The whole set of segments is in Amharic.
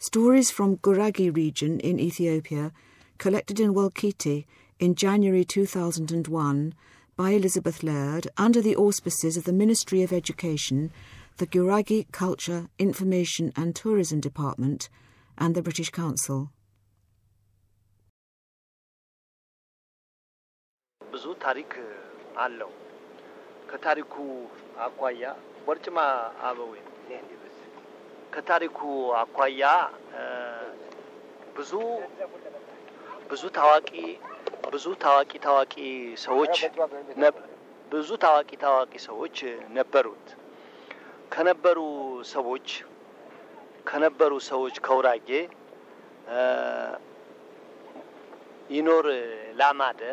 Stories from Guragi region in Ethiopia, collected in Walkiti in January 2001 by Elizabeth Laird under the auspices of the Ministry of Education, the Guragi Culture, Information and Tourism Department, and the British Council. ብዙ ታሪክ አለው። ከታሪኩ አኳያ ቦርጭማ አበዌ ከታሪኩ አኳያ ብዙ ብዙ ታዋቂ ብዙ ታዋቂ ታዋቂ ሰዎች ብዙ ታዋቂ ታዋቂ ሰዎች ነበሩት። ከነበሩ ሰዎች ከነበሩ ሰዎች ከውራጌ ይኖር ላማደ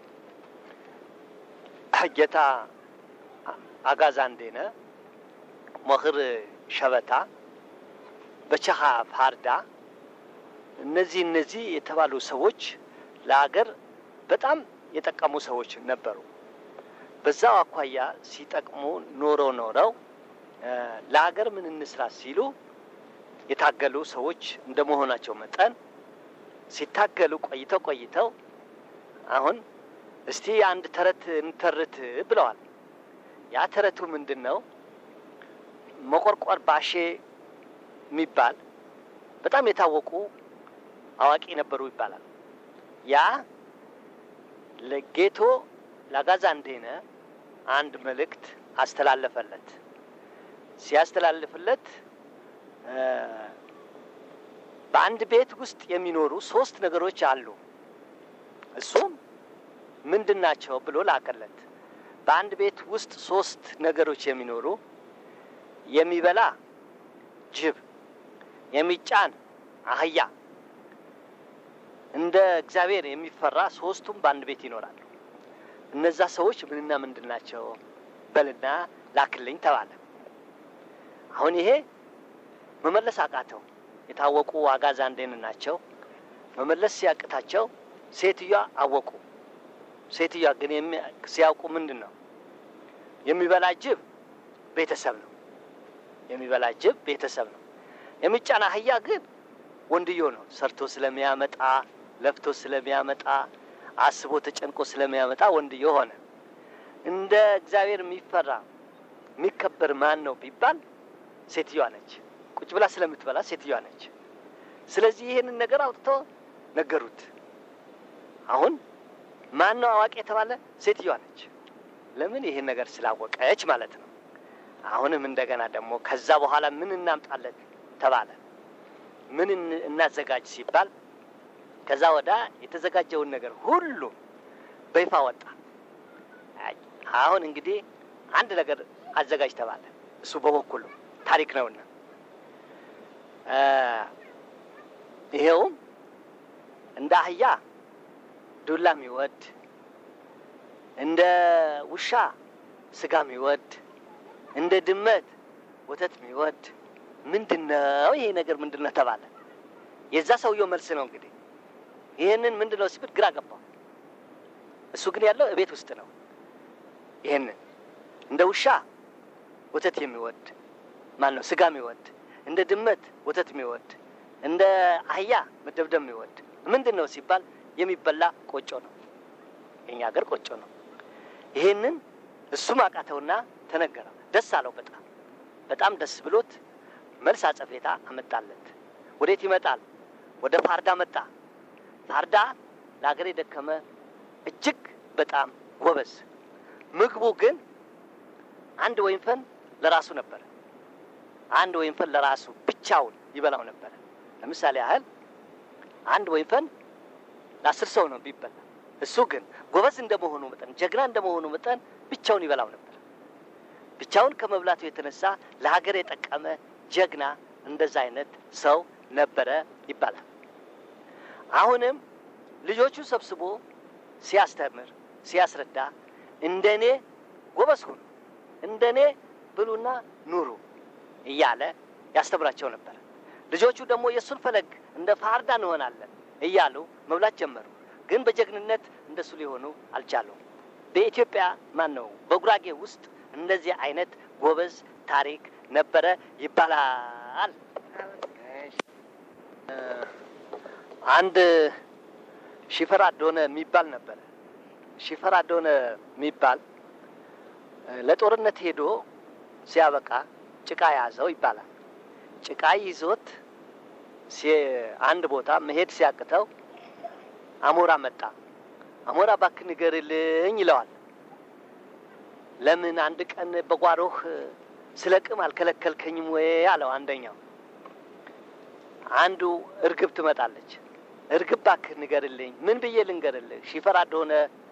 ጌታ አጋዛንዴነ ሞኽር ሸበታ በቸኻ ፋርዳ እነዚህ እነዚህ የተባሉ ሰዎች ለሀገር በጣም የጠቀሙ ሰዎች ነበሩ። በዛው አኳያ ሲጠቅሙ ኖሮ ኖረው ለሀገር ምን እንስራ ሲሉ የታገሉ ሰዎች እንደ መሆናቸው መጠን ሲታገሉ ቆይተው ቆይተው አሁን እስቲ አንድ ተረት እንተርት ብለዋል። ያ ተረቱ ምንድን ነው? መቆርቆር ባሼ የሚባል በጣም የታወቁ አዋቂ ነበሩ ይባላል። ያ ለጌቶ ላጋዛንዴነ አንድ መልእክት አስተላለፈለት። ሲያስተላልፍለት በአንድ ቤት ውስጥ የሚኖሩ ሶስት ነገሮች አሉ። እሱም ምንድን ናቸው ብሎ ላከለት። በአንድ ቤት ውስጥ ሶስት ነገሮች የሚኖሩ የሚበላ ጅብ፣ የሚጫን አህያ፣ እንደ እግዚአብሔር የሚፈራ ሶስቱም በአንድ ቤት ይኖራሉ። እነዛ ሰዎች ምንና ምንድን ናቸው በልና ላክልኝ ተባለ። አሁን ይሄ መመለስ አቃተው። የታወቁ አጋዛንዴን ናቸው። መመለስ ሲያቅታቸው ሴትዮዋ አወቁ። ሴትዮዋ ግን ሲያውቁ ምንድን ነው የሚበላ ጅብ ቤተሰብ ነው። የሚበላ ጅብ ቤተሰብ ነው። የሚጫን አህያ ግን ወንድዮ ነው። ሰርቶ ስለሚያመጣ ለፍቶ ስለሚያመጣ አስቦ ተጨንቆ ስለሚያመጣ ወንድዮ ሆነ። እንደ እግዚአብሔር የሚፈራ የሚከበር ማን ነው ቢባል ሴትዮዋ ነች። ቁጭ ብላ ስለምትበላ ሴትዮዋ ነች። ስለዚህ ይህንን ነገር አውጥቶ ነገሩት። አሁን ማን ነው አዋቂ የተባለ? ሴትዮዋ ነች። ለምን? ይህን ነገር ስላወቀች ማለት ነው። አሁንም እንደገና ደግሞ ከዛ በኋላ ምን እናምጣለን ተባለ። ምን እናዘጋጅ ሲባል ከዛ ወዳ የተዘጋጀውን ነገር ሁሉ በይፋ ወጣ። አሁን እንግዲህ አንድ ነገር አዘጋጅ ተባለ። እሱ በበኩሉ ታሪክ ነውና ይሄውም እንደ አህያ ዱላ የሚወድ እንደ ውሻ ስጋ የሚወድ እንደ ድመት ወተት የሚወድ ምንድን ነው ይሄ ነገር ምንድን ነው ተባለ። የዛ ሰውየው መልስ ነው እንግዲህ ይህንን ምንድን ነው ሲብል ግራ ገባው። እሱ ግን ያለው እቤት ውስጥ ነው። ይህንን እንደ ውሻ ወተት የሚወድ ማን ነው? ስጋ የሚወድ እንደ ድመት ወተት የሚወድ እንደ አህያ መደብደብ የሚወድ ምንድን ነው ሲባል የሚበላ ቆጮ ነው። የኛ ሀገር ቆጮ ነው። ይሄንን እሱም አቃተውና ተነገረው። ደስ አለው በጣም በጣም ደስ ብሎት መልስ አጸፌታ አመጣለት። ወዴት ይመጣል? ወደ ፋርዳ መጣ። ፋርዳ ለሀገር የደከመ እጅግ በጣም ጎበዝ። ምግቡ ግን አንድ ወይንፈን ለራሱ ነበረ። አንድ ወይንፈን ለራሱ ብቻውን ይበላው ነበረ። ለምሳሌ ያህል አንድ ወይንፈን ለአስር ሰው ነው ቢበላ። እሱ ግን ጎበዝ እንደመሆኑ መጠን ጀግና እንደመሆኑ መጠን ብቻውን ይበላው ነበር። ብቻውን ከመብላቱ የተነሳ ለሀገር የጠቀመ ጀግና እንደዛ አይነት ሰው ነበረ ይባላል። አሁንም ልጆቹን ሰብስቦ ሲያስተምር ሲያስረዳ እንደ እኔ ጎበዝ ሁኑ፣ እንደ እኔ ብሉና ኑሩ እያለ ያስተምራቸው ነበር። ልጆቹ ደግሞ የእሱን ፈለግ እንደ ፋርዳ እንሆናለን እያሉ መብላት ጀመሩ። ግን በጀግንነት እንደሱ ሊሆኑ አልቻሉም። በኢትዮጵያ ማን ነው በጉራጌ ውስጥ እንደዚህ አይነት ጎበዝ ታሪክ ነበረ ይባላል። አንድ ሺፈር አዶነ የሚባል ነበረ። ሺፈር አዶነ የሚባል ለጦርነት ሄዶ ሲያበቃ ጭቃ ያዘው ይባላል። ጭቃ ይዞት አንድ ቦታ መሄድ ሲያቅተው አሞራ መጣ። አሞራ እባክህ ንገርልኝ ይለዋል። ለምን አንድ ቀን በጓሮህ ስለቅም አልከለከልከኝም ወይ አለው አንደኛው። አንዱ እርግብ ትመጣለች። እርግብ እባክህ ንገርልኝ። ምን ብዬ ልንገርልህ? ሺፈር አደሆነ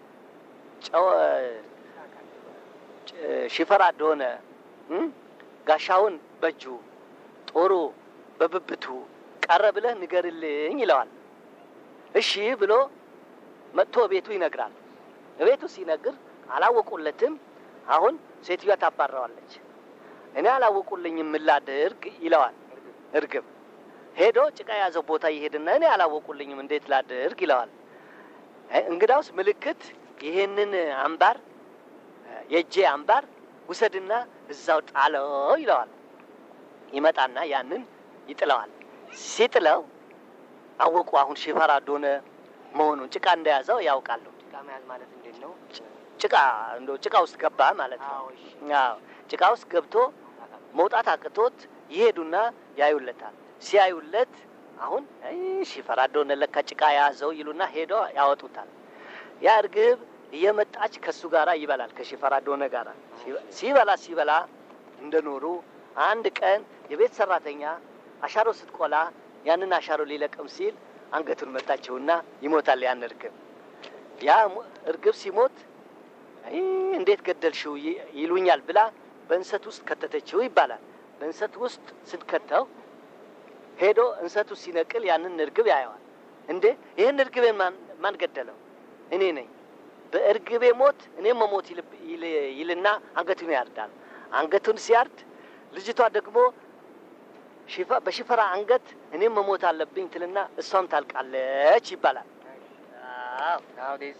ሺፈር አደሆነ ጋሻውን በእጁ ጦሩ በብብቱ ቀረ ብለህ ንገርልኝ ይለዋል። እሺ ብሎ መጥቶ ቤቱ ይነግራል። ቤቱ ሲነግር አላወቁለትም። አሁን ሴትዮዋ ታባረዋለች። እኔ አላወቁልኝም ምን ላድርግ ይለዋል። እርግብ ሄዶ ጭቃ የያዘው ቦታ ይሄድና እኔ አላወቁልኝም እንዴት ላድርግ ይለዋል። እንግዳውስ ምልክት ይሄንን አምባር የእጄ አምባር ውሰድና እዛው ጣለው ይለዋል። ይመጣና ያንን ይጥለዋል። ሲጥለው አወቁ። አሁን ሺፈር አዶነ መሆኑን ጭቃ እንደያዘው ያውቃሉ። ጭቃ መያዝ ማለት እንዴት ነው? ጭቃ እንደ ጭቃ ውስጥ ገባ ማለት ነው። አዎ፣ እሺ። አዎ ጭቃ ውስጥ ገብቶ መውጣት አቅቶት ይሄዱና ያዩለታል። ሲያዩለት አሁን አይ ሺፈር አዶነ ለካ ጭቃ የያዘው ይሉና ሄዶ ያወጡታል። ያ እርግብ እየመጣች ከሱ ጋራ ይበላል ከሺፈር አዶነ ጋራ ሲበላ ሲበላ እንደኖሩ አንድ ቀን የቤት ሰራተኛ አሻሮ ስትቆላ ያንን አሻሮ ሊለቅም ሲል አንገቱን መታቸውና ይሞታል። ያን እርግብ ያ ሙ- እርግብ ሲሞት አይ እንዴት ገደልሽው ይ- ይሉኛል ብላ በእንሰት ውስጥ ከተተችው ይባላል። በእንሰት ውስጥ ስትከተው ሄዶ እንሰቱ ሲነቅል ያንን እርግብ ያየዋል። እንዴ ይህን እርግቤን ማን ማን ገደለው? እኔ ነኝ። በእርግቤ ሞት እኔም መሞት ይልብ- ይል- ይልና አንገቱን ያርዳል። አንገቱን ሲያርድ ልጅቷ ደግሞ ሽፈ- በሽፈራ አንገት እኔም መሞት አለብኝ ትልና እሷም ታልቃለች ይባላል። አዎ። Now this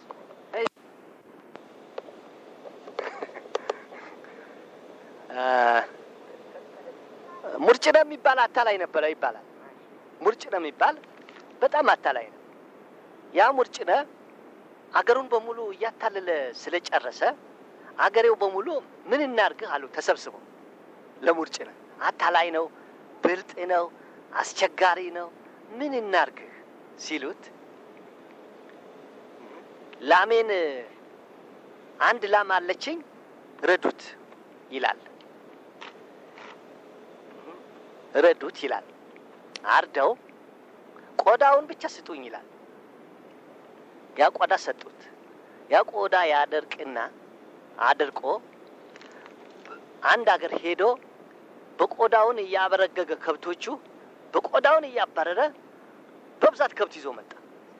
ሙርጭነ የሚባል አታላይ ነበረ ይባላል። ሙርጭነ የሚባል በጣም አታላይ ነው። ያ ሙርጭነ አገሩን በሙሉ እያታለለ ስለጨረሰ አገሬው በሙሉ ምን እናርግህ አሉ ተሰብስበው ለሙርጭነ። አታላይ ነው፣ ብልጥ ነው፣ አስቸጋሪ ነው፣ ምን እናርግህ ሲሉት ላሜን አንድ ላም አለችኝ ረዱት ይላል። ረዱት ይላል። አርደው ቆዳውን ብቻ ስጡኝ ይላል። ያ ቆዳ ሰጡት። ያ ቆዳ ያደርቅና አድርቆ አንድ አገር ሄዶ በቆዳውን እያበረገገ ከብቶቹ በቆዳውን እያባረረ በብዛት ከብት ይዞ መጣ።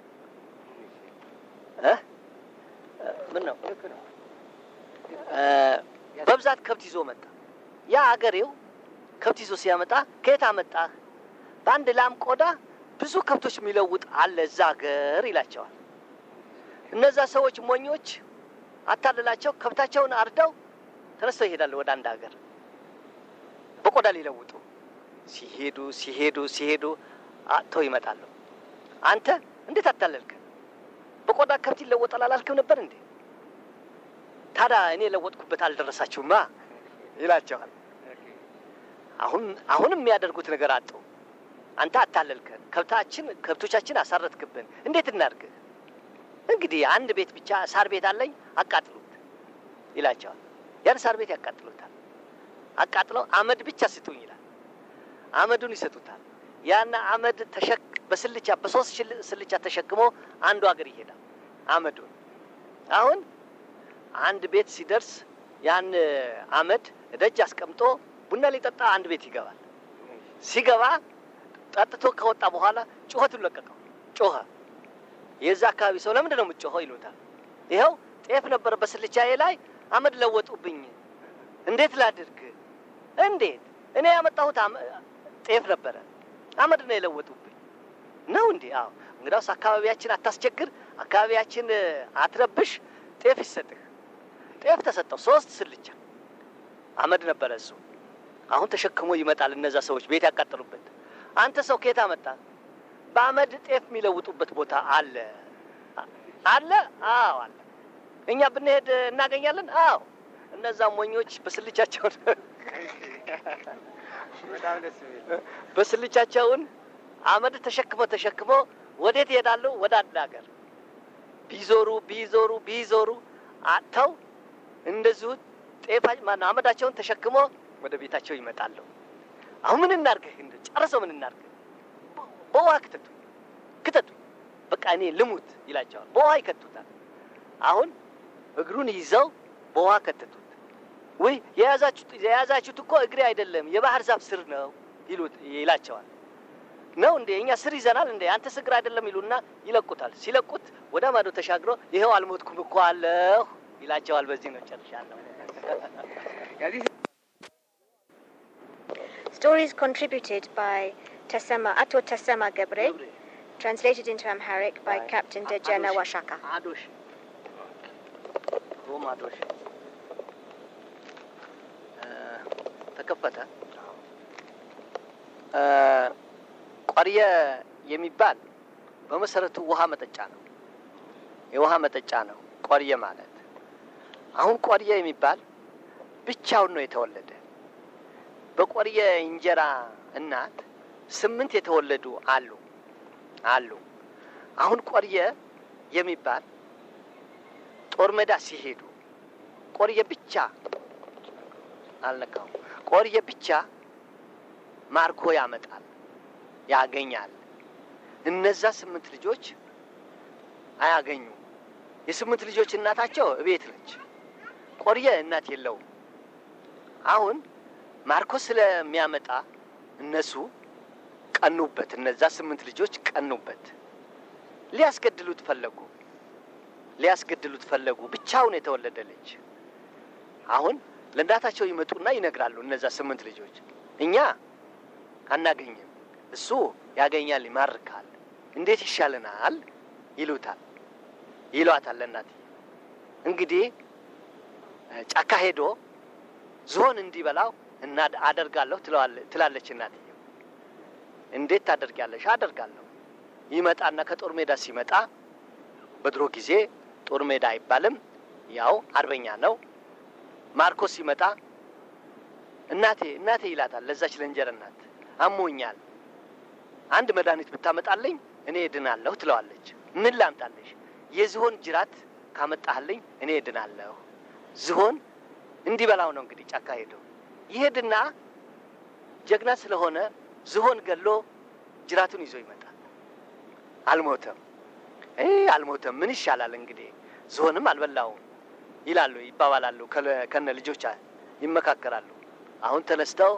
እ? ምን ነው እ፣ በብዛት ከብት ይዞ መጣ። ያ አገሬው ከብት ይዞ ሲያመጣ ከየት አመጣህ? በአንድ ላም ቆዳ ብዙ ከብቶች የሚለውጥ አለ እዛ አገር ይላቸዋል። እነዛ ሰዎች ሞኞች አታልላቸው ከብታቸውን አርደው ተነስተው ይሄዳሉ ወደ አንድ ሀገር በቆዳ ሊለውጡ ሲሄዱ ሲሄዱ ሲሄዱ አጥተው ይመጣሉ። አንተ እንዴት አታለልክ? በቆዳ ከብት ይለወጣል አላልክም ነበር እንዴ? ታዲያ እኔ የለወጥኩበት አልደረሳችሁማ ይላቸዋል። አሁን አሁንም የሚያደርጉት ነገር አጡ። አንተ አታለልከን፣ ከብታችን ከብቶቻችን አሳረትክብን፣ እንዴት እናድርግ? እንግዲህ አንድ ቤት ብቻ ሳር ቤት አለኝ፣ አቃጥሉት ይላቸዋል። ያን ሳር ቤት ያቃጥሉታል። አቃጥለው አመድ ብቻ ስጡኝ ይላል። አመዱን ይሰጡታል። ያን አመድ ተሸክ በስልቻ በሶስት ሽል- ስልቻ ተሸክሞ አንዱ ሀገር ይሄዳል። አመዱን አሁን አንድ ቤት ሲደርስ ያን አመድ ደጅ አስቀምጦ ቡና ሊጠጣ አንድ ቤት ይገባል። ሲገባ ጠጥቶ ከወጣ በኋላ ጩኸቱን ለቀቀው። ጮኸ። የዛ አካባቢ ሰው ለምንድን ነው የምትጮኸው ይሉታል። ይኸው ጤፍ ነበረ በስልቻዬ ላይ አመድ ለወጡብኝ፣ እንዴት ላድርግ? እንዴት እኔ ያመጣሁት አመ- ጤፍ ነበረ አመድ ነው የለወጡብኝ ነው እንዴ? አዎ። እንግዳውስ አካባቢያችን አታስቸግር፣ አካባቢያችን አትረብሽ፣ ጤፍ ይሰጥህ። ጤፍ ተሰጠው። ሶስት ስልቻ አመድ ነበረ እሱ። አሁን ተሸክሞ ይመጣል። እነዛ ሰዎች ቤት ያቃጠሉበት። አንተ ሰው ከየት አመጣ? በአመድ ጤፍ የሚለውጡበት ቦታ አለ አለ። አዎ አለ። እኛ ብንሄድ እናገኛለን። አዎ እነዛ ሞኞች በስልቻቸውን በጣም ደስ የሚል በስልቻቸውን አመድ ተሸክሞ ተሸክሞ ወዴት ይሄዳሉ? ወደ አንድ ሀገር ቢዞሩ ቢዞሩ ቢዞሩ አጥተው እንደዚሁ ጤፋ ማነው አመዳቸውን ተሸክሞ ወደ ቤታቸው ይመጣሉ። አሁን ምን እናርግህ? እንደ ጨርሰው ምን እናርግህ? በውሃ ክተቱ ክተቱ፣ በቃ እኔ ልሙት ይላቸዋል። በውሃ ይከቱታል። አሁን እግሩን ይዘው በውሃ ከተቱት። ወይ የያዛችሁት የያዛችሁት እኮ እግሬ አይደለም የባህር ዛፍ ስር ነው ይሉት ይላቸዋል። ነው እንዴ እኛ ስር ይዘናል እንዴ አንተ ስግር አይደለም ይሉና ይለቁታል። ሲለቁት ወደ ማዶ ተሻግሮ ይኸው አልሞትኩም እኮ አለሁ ይላቸዋል። በዚህ ነው ጨርሻለሁ። ከዚህ Stories contributed by Tasema, Ato Tasema Gebre, translated into Amharic by By Captain Dejana Adosh. Washaka. አዶሽ ሮም አዶሽ እ፣ ተከፈተ እ፣ ቆርየ የሚባል በመሰረቱ ውሃ መጠጫ ነው። የውሃ መጠጫ ነው ቆርየ ማለት። አሁን ቆርየ የሚባል ብቻውን ነው የተወለደ። በቆርየ እንጀራ እናት ስምንት የተወለዱ አሉ አሉ። አሁን ቆርየ የሚባል ጦር ሜዳ ሲሄዱ ቆርየ ብቻ አልነካውም። ቆርየ ብቻ ማርኮ ያመጣል ያገኛል። እነዛ ስምንት ልጆች አያገኙም። የስምንት ልጆች እናታቸው እቤት ነች። ቆርየ እናት የለውም። አሁን ማርኮ ስለሚያመጣ እነሱ ቀኑበት። እነዛ ስምንት ልጆች ቀኑበት። ሊያስገድሉት ፈለጉ። ሊያስገድሉት ፈለጉ። ብቻውን የተወለደ ልጅ። አሁን ለእናታቸው ይመጡና ይነግራሉ። እነዛ ስምንት ልጆች እኛ አናገኝም፣ እሱ ያገኛል፣ ይማርካል፣ እንዴት ይሻለናል ይሉታል፣ ይሏታል። ለእናት እንግዲህ እ፣ ጫካ ሄዶ ዝሆን እንዲበላው እና አደርጋለሁ ትለዋለ- ትላለች እናትየው። እንዴት ታደርጊያለሽ? አደርጋለሁ። ይመጣና ከጦር ሜዳ ሲመጣ በድሮ ጊዜ ጦር ሜዳ አይባልም፣ ያው አርበኛ ነው። ማርኮስ ሲመጣ እናቴ እናቴ ይላታል። ለዛች ለእንጀራ እናት አሞኛል፣ አንድ መድኃኒት ብታመጣልኝ እኔ እድናለሁ ትለዋለች። ምን ላምጣልሽ? የዝሆን ጅራት ካመጣህልኝ እኔ እድናለሁ። ዝሆን እንዲበላው ነው እንግዲህ ጫካ ሄዶ ይሄድና ጀግና ስለሆነ ዝሆን ገሎ ጅራቱን ይዞ ይመጣል። አልሞተም። እ አልሞተም ምን ይሻላል እንግዲህ ዝሆንም አልበላውም ይላሉ፣ ይባባላሉ። ከለ- ከነ ልጆች ይመካከራሉ። አሁን ተነስተው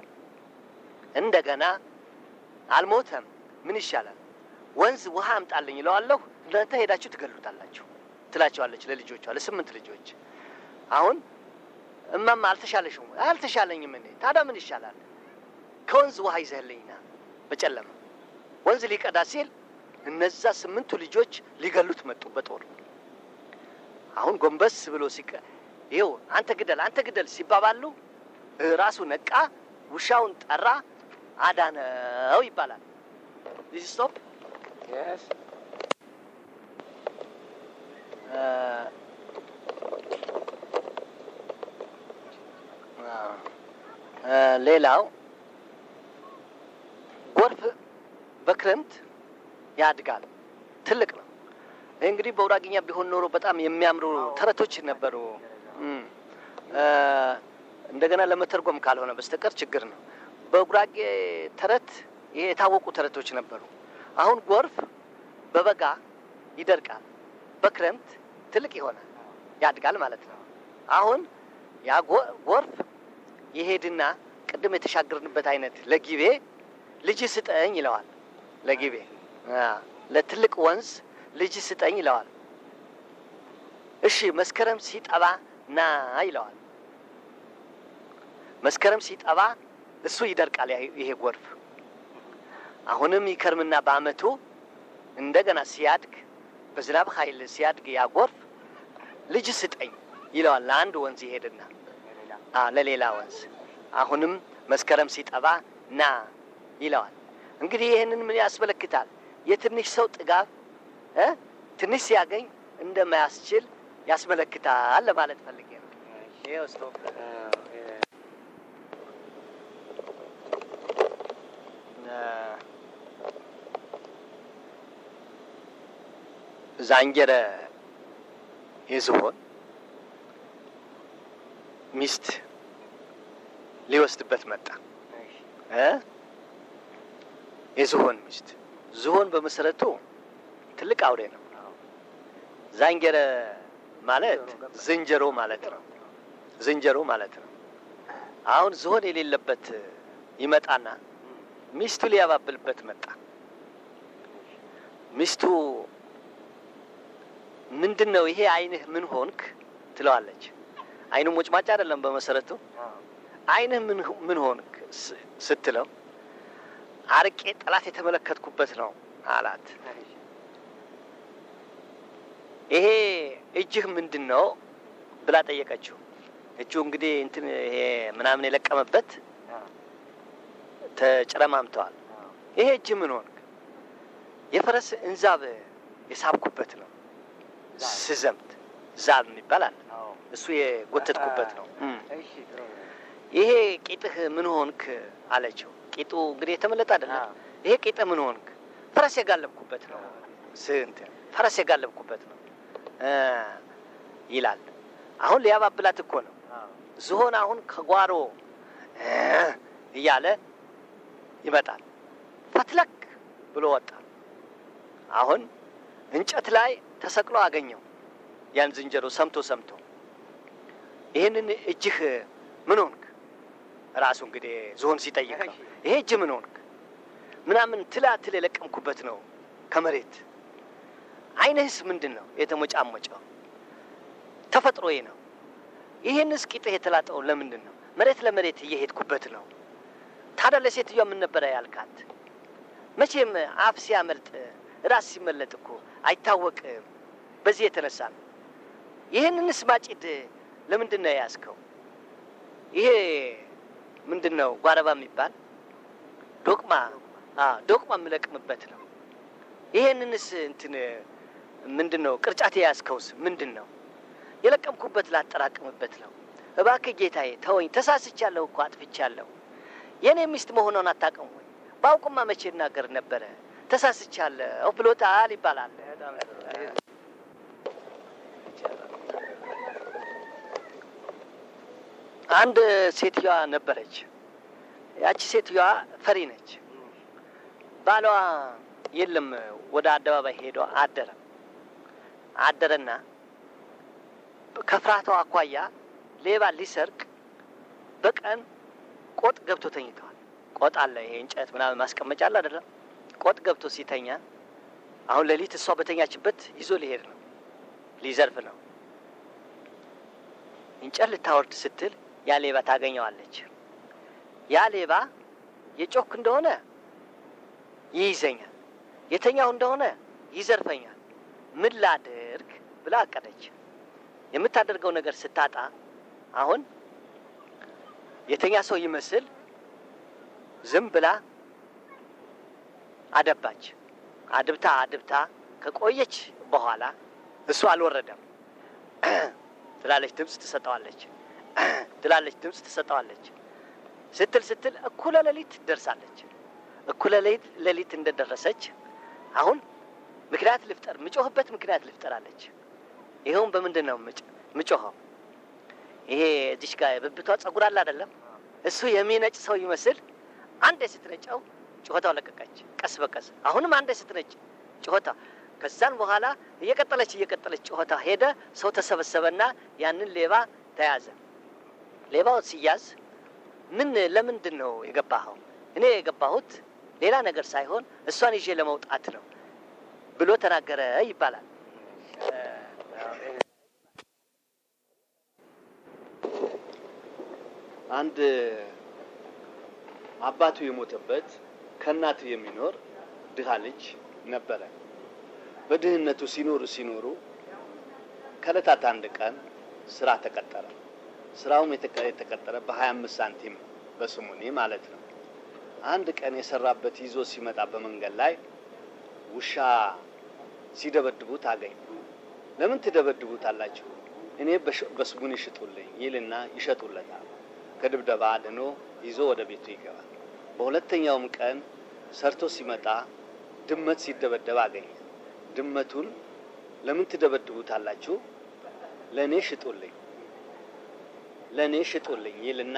እንደገና አልሞተም ምን ይሻላል ወንዝ ውሃ አምጣልኝ ይለዋለሁ። እናንተ ሄዳችሁ ትገሉታላችሁ ትላቸዋለች ለልጆቿ ለስምንት ልጆች። አሁን እማማ አልተሻለሽም? አልተሻለኝም። እኔ ታዲያ ምን ይሻላል? ከወንዝ ውሃ ይዘህልኝና በጨለማ ወንዝ ሊቀዳ ሲል እነዛ ስምንቱ ልጆች ሊገሉት መጡ በጦር። አሁን ጎንበስ ብሎ ሲቀ ይኸው አንተ ግደል አንተ ግደል ሲባባሉ እ ራሱ ነቃ፣ ውሻውን ጠራ፣ አዳነው ይባላል። ዲስ ስቶፕ Yes. ሌላው ጎርፍ በክረምት ያድጋል፣ ትልቅ ነው። ይህ እንግዲህ በውራግኛ ቢሆን ኖሮ በጣም የሚያምሩ ተረቶች ነበሩ። እም፣ እ፣ እንደገና ለመተርጎም ካልሆነ በስተቀር ችግር ነው። በጉራጌ ተረት ይሄ የታወቁ ተረቶች ነበሩ። አሁን ጎርፍ በበጋ ይደርቃል፣ በክረምት ትልቅ ይሆናል፣ ያድጋል ማለት ነው። አሁን ያ ጎ- ጎርፍ ይሄድና ቅድም የተሻገርንበት አይነት ለጊቤ ልጅ ስጠኝ ይለዋል። ለጊቤ አ፣ ለትልቅ ወንዝ ልጅ ስጠኝ ይለዋል። እሺ መስከረም ሲጠባ ና ይለዋል። መስከረም ሲጠባ እሱ ይደርቃል ያ- ይሄ ጎርፍ። አሁንም ይከርምና በአመቱ እንደገና ሲያድግ በዝናብ ኃይል ሲያድግ ያ ጎርፍ ልጅ ስጠኝ ይለዋል። ለአንድ ወንዝ ይሄድና አ ለሌላ ወንዝ አሁንም መስከረም ሲጠባ ና ይለዋል። እንግዲህ ይህንን ምን ያስመለክታል? የትንሽ ሰው ጥጋብ እ ትንሽ ሲያገኝ እንደማያስችል ያስመለክታል ለማለት ፈልጌ ነው። ይኸው ስቶፕ ዛንጀረ የዝሆን ሚስት ሊወስድበት መጣ እ የዝሆን ሚስት ዝሆን በመሰረቱ ትልቅ አውሬ ነው። ዛንጀረ ማለት ዝንጀሮ ማለት ነው። ዝንጀሮ ማለት ነው። አሁን ዝሆን የሌለበት ይመጣና ሚስቱ ሊያባብልበት መጣ። ሚስቱ ምንድን ነው ይሄ አይንህ ምን ሆንክ ትለዋለች። አይኑ ሞጭማጭ አይደለም በመሰረቱ አይንህ ምን ምን ሆንክ ስ- ስትለው አርቄ ጠላት የተመለከትኩበት ነው አላት። ይሄ እጅህ ምንድን ነው ብላ ጠየቀችው። እጁ እንግዲህ እንትን ይሄ ምናምን የለቀመበት ተጨረማምተዋል። ይሄ እጅ ምን ሆንክ? የፈረስ እንዛብ የሳብኩበት ነው ስዘምት ዛብ የሚባል አለ። እሱ የጎተትኩበት ነው። እም። እሺ ጥሩ ነው። ይሄ ቂጥህ ምን ሆንክ አለችው። ቂጡ እንግዲህ የተመለጠ አይደለም። አዎ። ይሄ ቂጥ ምን ሆንክ? ፈረስ የጋለብኩበት ነው ስንት ፈረስ የጋለብኩበት ነው እ ይላል። አሁን ሊያባብላት እኮ ነው። አዎ። ዝሆን አሁን ከጓሮ እ እያለ ይመጣል። ፈትለክ ብሎ ወጣ። አሁን እንጨት ላይ ተሰቅሎ አገኘው ያን ዝንጀሮ ሰምቶ ሰምቶ ይህንን እጅህ ምን ሆንክ? ራሱ እንግዲህ ዝሆን ሲጠይቅ ነው። ይሄ እጅ ምን ሆንክ? ምናምን ትላትል የለቀምኩበት ነው ከመሬት። አይንህስ ምንድን ነው የተሞጫሞጨው? ተፈጥሮዬ ነው። ይህንስ ቂጥህ የተላጠው ለምንድን ነው? መሬት ለመሬት እየሄድኩበት ነው። ታዲያ ለሴትዮዋ ምን ነበረ ያልካት? መቼም አፍ ሲያመልጥ ራስ ሲመለጥ እኮ አይታወቅም። በዚህ የተነሳ ነው። ይህንንስ ማጭድ ለምንድን ነው የያዝከው? ይሄ ምንድን ነው ጓረባ የሚባል ዶቅማ አ ዶቅማ የምለቅምበት ነው። ይሄንንስ እንትን ምንድን ነው ቅርጫት የያዝከውስ ምንድን ነው? የለቀምኩበት ላጠራቅምበት ነው። እባክህ ጌታዬ ተወኝ፣ ተሳስቻለሁ እኮ አጥፍቻለሁ። የእኔ ሚስት መሆኗን አታውቅም ወይ? ባውቅማ መቼ እናገር ነበረ። ተሳስቻለሁ ብሎታል ይባላል። አንድ ሴትዮዋ ነበረች። ያቺ ሴትዮዋ ፈሪ ነች። ባሏ የለም ወደ አደባባይ ሄዶ አደረ አደረና ከፍርሃቷ አኳያ ሌባ ሊሰርቅ በቀን ቆጥ ገብቶ ተኝተዋል። ቆጥ አለ፣ ይሄ እንጨት ምናምን ማስቀመጫ አለ አይደለም? ቆጥ ገብቶ ሲተኛ አሁን ሌሊት እሷ በተኛችበት ይዞ ሊሄድ ነው፣ ሊዘርፍ ነው። እንጨት ልታወርድ ስትል ያ ሌባ ታገኘዋለች። ያ ሌባ የጮክ እንደሆነ ይይዘኛል፣ የተኛው እንደሆነ ይዘርፈኛል። ምን ላድርግ ብላ አቀደች። የምታደርገው ነገር ስታጣ አሁን የተኛ ሰው ይመስል ዝም ብላ አደባች። አድብታ አድብታ ከቆየች በኋላ እሱ አልወረደም ትላለች፣ ድምፅ ትሰጠዋለች ትላለች፣ ድምፅ ትሰጠዋለች። ስትል ስትል እኩለ ሌሊት ትደርሳለች። እኩለ ሌሊት ሌሊት እንደደረሰች አሁን ምክንያት ልፍጠር፣ ምጮህበት ምክንያት ልፍጠር አለች። ይኸውም በምንድን ነው ምጭ ምጮኸው? ይሄ እዚሽ ጋር የብብቷ ጸጉር አለ አይደለም? እሱ የሚነጭ ሰው ይመስል አንዴ ስትነጨው ጩኸታው ለቀቀች፣ ቀስ በቀስ አሁንም አንዴ ስትነጭ ጩኸታ ከዛን በኋላ እየቀጠለች እየቀጠለች ጩኸታ ሄደ። ሰው ተሰበሰበና ያንን ሌባ ተያዘ። ሌባው ሲያዝ ምን ለምንድን ነው የገባኸው? እኔ የገባሁት ሌላ ነገር ሳይሆን እሷን ይዤ ለመውጣት ነው ብሎ ተናገረ ይባላል። አንድ አባቱ የሞተበት ከእናቱ የሚኖር ድሃ ልጅ ነበረ። በድህነቱ ሲኖሩ ሲኖሩ ከዕለታት አንድ ቀን ስራ ተቀጠረ። ስራውም የተቀ- የተቀጠረ በሀያ አምስት ሳንቲም በስሙኒ ማለት ነው። አንድ ቀን የሰራበት ይዞ ሲመጣ በመንገድ ላይ ውሻ ሲደበድቡት አገኝ። ለምን ትደበድቡታላችሁ? እኔ በስሙን ይሽጡልኝ ይልና ይሸጡለታል። ከድብደባ አድኖ ይዞ ወደ ቤቱ ይገባል። በሁለተኛውም ቀን ሰርቶ ሲመጣ ድመት ሲደበደብ አገኘ። ድመቱን ለምን ትደበድቡታላችሁ? ለእኔ ሽጡልኝ ለእኔ ሽጡልኝ ይልና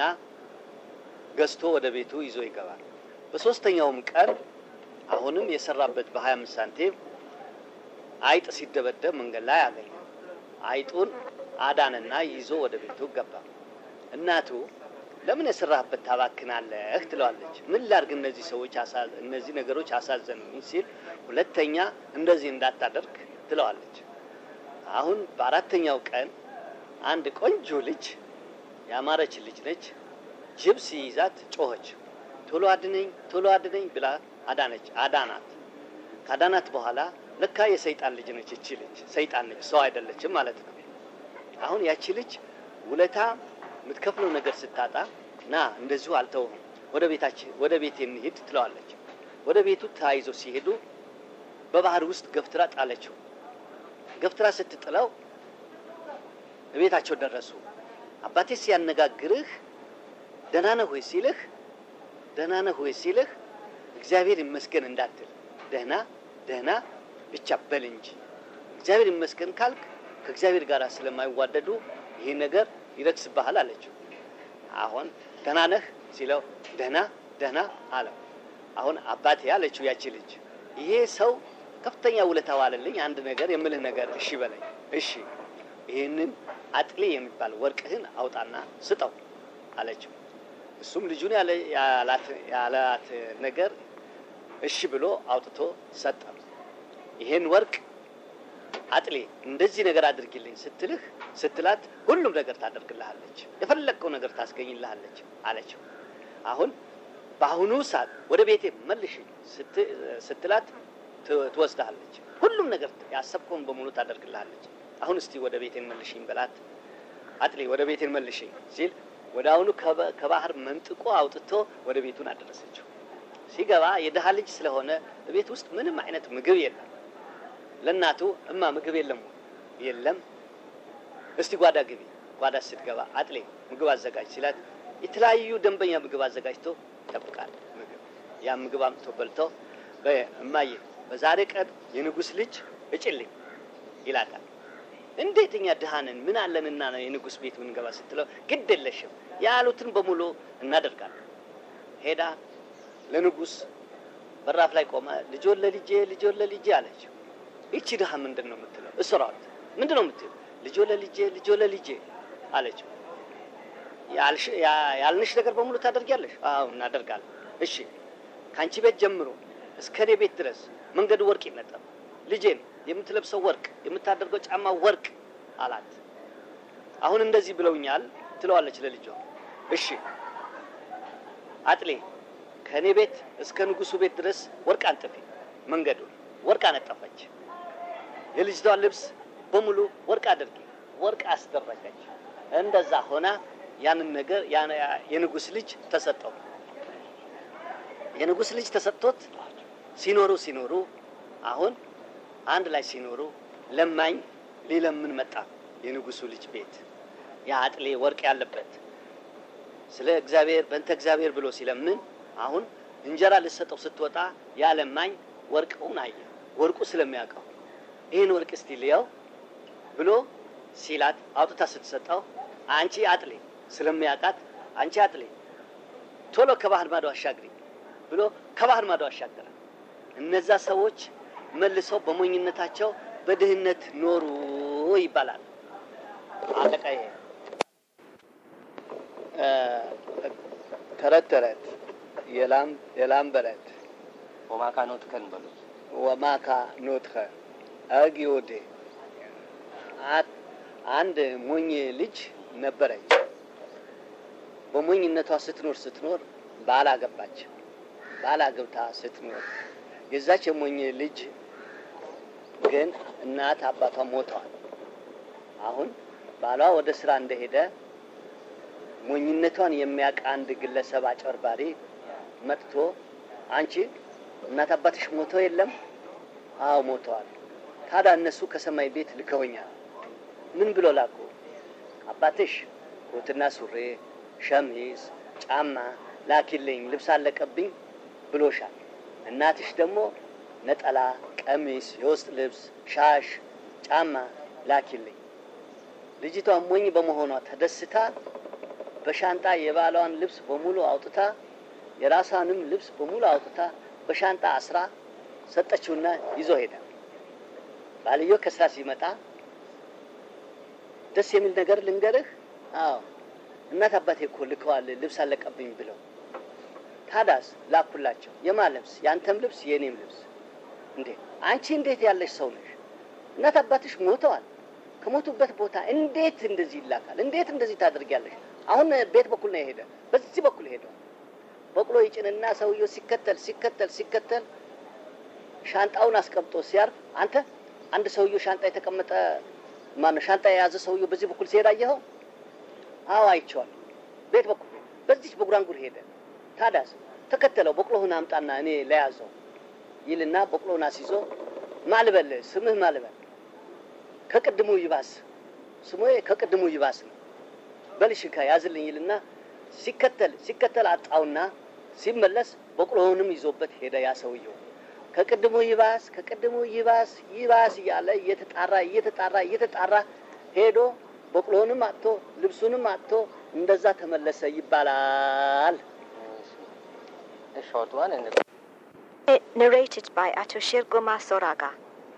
ገዝቶ ወደ ቤቱ ይዞ ይገባል። በሶስተኛውም ቀን አሁንም የሰራበት በሀያ አምስት ሳንቲም አይጥ ሲደበደብ መንገድ ላይ አገኘ። አይጡን አዳንና ይዞ ወደ ቤቱ ገባ። እናቱ ለምን የሰራህበት ታባክናለህ ትለዋለች። ምን ላድርግ እነዚህ ሰዎች እነዚህ ነገሮች አሳዘኑኝ ሲል ሁለተኛ እንደዚህ እንዳታደርግ ትለዋለች። አሁን በአራተኛው ቀን አንድ ቆንጆ ልጅ ያማረች ልጅ ነች። ጅብ ሲይዛት ጮኸች። ቶሎ አድነኝ፣ ቶሎ አድነኝ ብላ አዳነች አዳናት። ካዳናት በኋላ ለካ የሰይጣን ልጅ ነች እቺ ልጅ ሰይጣን ነች፣ ሰው አይደለችም ማለት ነው። አሁን ያቺ ልጅ ውለታ የምትከፍለው ነገር ስታጣ ና እንደዚሁ አልተውም፣ ወደ ቤታችን ወደ ቤት እንሂድ ትለዋለች። ወደ ቤቱ ተያይዘው ሲሄዱ በባህር ውስጥ ገፍትራ ጣለችው። ገፍትራ ስትጥለው ቤታቸው ደረሱ። አባቴ ሲያነጋግርህ ደህና ነህ ወይ ሲልህ ደህና ነህ ወይ ሲልህ እግዚአብሔር ይመስገን እንዳትል ደህና ደህና ብቻ በል እንጂ እግዚአብሔር ይመስገን ካልክ ከእግዚአብሔር ጋር ስለማይዋደዱ ይህ ነገር ይረክስብሃል አለችው። አሁን ደህና ነህ ሲለው ደህና ደህና አለው። አሁን አባቴ አለችው ያቺ ልጅ ይሄ ሰው ከፍተኛ ውለታ ዋለልኝ። አንድ ነገር የምልህ ነገር እሺ በለኝ። እሺ ይህንን አጥሌ የሚባል ወርቅህን አውጣና ስጠው አለችው። እሱም ልጁን ያላት ነገር እሺ ብሎ አውጥቶ ሰጠ። ይሄን ወርቅ አጥሌ እንደዚህ ነገር አድርጊልኝ ስትልህ ስትላት ሁሉም ነገር ታደርግልሃለች፣ የፈለግከው ነገር ታስገኝልሃለች አለችው። አሁን በአሁኑ ሰዓት ወደ ቤቴ መልሽኝ ስትላት ትወስድሃለች። ሁሉም ነገር ያሰብከውን በሙሉ ታደርግልሃለች። አሁን እስቲ ወደ ቤቴን መልሽኝ በላት። አጥሌ ወደ ቤቴን መልሽኝ ሲል ወደ አሁኑ ከባህር መንጥቆ አውጥቶ ወደ ቤቱን አደረሰችው። ሲገባ የድሃ ልጅ ስለሆነ ቤት ውስጥ ምንም አይነት ምግብ የለም። ለእናቱ እማ ምግብ የለም የለም፣ እስቲ ጓዳ ግቢ። ጓዳ ስትገባ አጥሌ ምግብ አዘጋጅ ሲላት የተለያዩ ደንበኛ ምግብ አዘጋጅቶ ይጠብቃል። ምግብ ያ ምግብ አምጥቶ በልቶ እማዬ በዛሬ ቀን የንጉሥ ልጅ እጭልኝ ይላታል። እንዴት እኛ ድሃንን ምን አለንና ነው የንጉሥ ቤት ምንገባ ስትለው ግድ የለሽም ያሉትን በሙሉ እናደርጋለን። ሄዳ ለንጉሥ በራፍ ላይ ቆመ። ልጆን ለልጄ ልጆን ለልጄ አለችው። ይቺ ድሃ ምንድን ነው የምትለው? እስራት ምንድን ነው የምትለው? ልጆ ለልጄ ልጆ ለልጄ አለችው። ያልንሽ ነገር በሙሉ ታደርጊያለሽ? አዎ እናደርጋለን። እሺ ከአንቺ ቤት ጀምሮ እስከ እኔ ቤት ድረስ መንገዱ ወርቅ ይነጠብ፣ ልጄን የምትለብሰው ወርቅ፣ የምታደርገው ጫማ ወርቅ አላት። አሁን እንደዚህ ብለውኛል ትለዋለች ለልጇ። እሺ አጥሌ ከእኔ ቤት እስከ ንጉሱ ቤት ድረስ ወርቅ አንጥፊ፣ መንገዱን ወርቅ አነጠፈች። የልጅቷን ልብስ በሙሉ ወርቅ አድርጊ፣ ወርቅ አስደረገች። እንደዛ ሆና ያንን ነገር የንጉስ ልጅ ተሰጠው። የንጉስ ልጅ ተሰጥቶት ሲኖሩ ሲኖሩ አሁን አንድ ላይ ሲኖሩ ለማኝ ሊለምን መጣ። የንጉሱ ልጅ ቤት ያ አጥሌ ወርቅ ያለበት ስለ እግዚአብሔር በእንተ እግዚአብሔር ብሎ ሲለምን አሁን እንጀራ ልሰጠው ስትወጣ ያ ለማኝ ወርቁን አየ። ወርቁ ስለሚያውቀው ይህን ወርቅ እስቲ ልየው ብሎ ሲላት አውጥታ ስትሰጠው አንቺ አጥሌ ስለሚያውቃት አንቺ አጥሌ ቶሎ ከባህር ማዶ አሻግሪ ብሎ ከባህር ማዶ አሻገረ። እነዛ ሰዎች መልሰው በሞኝነታቸው በድህነት ኖሩ ይባላል። አለቃ ይሄ ተረት ተረት የላም በረት ወማካ ኖትከን በሉት። ወማካ ኖትኸ አጊዮዴ አንድ ሞኝ ልጅ ነበረች። በሞኝነቷ ስትኖር ስትኖር ባል አገባች። ባል አግብታ ስትኖር የዛች የሞኝ ልጅ ግን እናት አባቷ ሞተዋል። አሁን ባሏ ወደ ስራ እንደሄደ ሞኝነቷን የሚያውቅ አንድ ግለሰብ አጭበርባሪ መጥቶ አንቺ እናት አባትሽ ሞተው የለም አዎ ሞተዋል። ታዲያ እነሱ ከሰማይ ቤት ልከውኛል። ምን ብሎ ላኩ? አባትሽ ኮትና ሱሬ፣ ሸሚዝ፣ ጫማ ላኪልኝ ልብስ አለቀብኝ ብሎሻል። እናትሽ ደግሞ ነጠላ፣ ቀሚስ፣ የውስጥ ልብስ፣ ሻሽ፣ ጫማ ላኪልኝ። ልጅቷ ሞኝ በመሆኗ ተደስታ በሻንጣ የባሏን ልብስ በሙሉ አውጥታ የራሷንም ልብስ በሙሉ አውጥታ በሻንጣ አስራ ሰጠችውና ይዞ ሄደ። ባልዮ ከስራ ሲመጣ ደስ የሚል ነገር ልንገርህ። አዎ እናት አባቴ እኮ ልከዋል ልብስ አለቀብኝ ብለው። ታዳስ ላኩላቸው። የማ ልብስ? ያንተም ልብስ የእኔም ልብስ። እንዴ አንቺ እንዴት ያለሽ ሰው ነሽ? እናት አባትሽ ሞተዋል። ከሞቱበት ቦታ እንዴት እንደዚህ ይላካል? እንዴት እንደዚህ ታደርጊያለሽ? አሁን ቤት በኩል ነው የሄደ፣ በዚህ በኩል ሄደው በቅሎ ይጭንና ሰውየው ሲከተል ሲከተል ሲከተል ሻንጣውን አስቀምጦ ሲያርፍ አንተ አንድ ሰውየው ሻንጣ የተቀመጠ ማነው ሻንጣ የያዘ ሰውየው በዚህ በኩል ሲሄድ አየኸው? አዎ አይቼዋለሁ። ቤት በኩል በዚች በጉራንጉር ሄደ። ታዳስ ተከተለው። በቅሎህን አምጣና እኔ ለያዘው ይልና በቅሎህን አስይዞ ማልበል ስምህ ማልበል ከቅድሙ ይባስ ስሙ ከቅድሙ ይባስ ነው። በልሽካ ያዝልኝ ይልና ሲከተል ሲከተል አጣውና ሲመለስ በቅሎውንም ይዞበት ሄደ። ያ ሰውየው ከቅድሙ ይባስ ከቅድሙ ይባስ ይባስ እያለ እየተጣራ እየተጣራ እየተጣራ ሄዶ በቅሎውንም አጥቶ ልብሱንም አጥቶ እንደዛ ተመለሰ ይባላል። A short one and Narrated by Ato Shirguma Soraga.